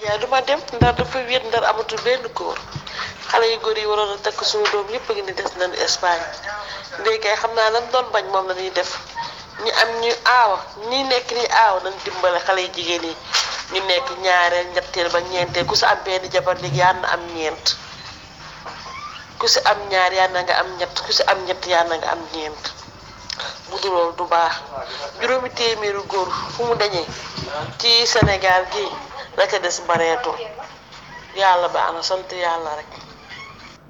yaa duma dem ndar dafa wéet ndar amatul benn góor xale yu góor yi waroon a takk suñu doom yëpp a ngi ni des nañu Espagne léegi kay xam naa lan doon bañ moom la ñuy def ñu am ñu aawa ñi nekk ni aawa nañ dimbale xale yu jigéen yi ñu nekk ñaareel ñetteel ba ñeenteel ku si am benn jabar léegi yaa na am ñeent ku si am ñaar yaa na nga am ñett ku si am ñett yaa na nga am ñeent bu dul loolu du baax juróomi téeméeru góor fu mu dañee ci Sénégal gi la ca des bareetul yàlla baax na sant yàlla rek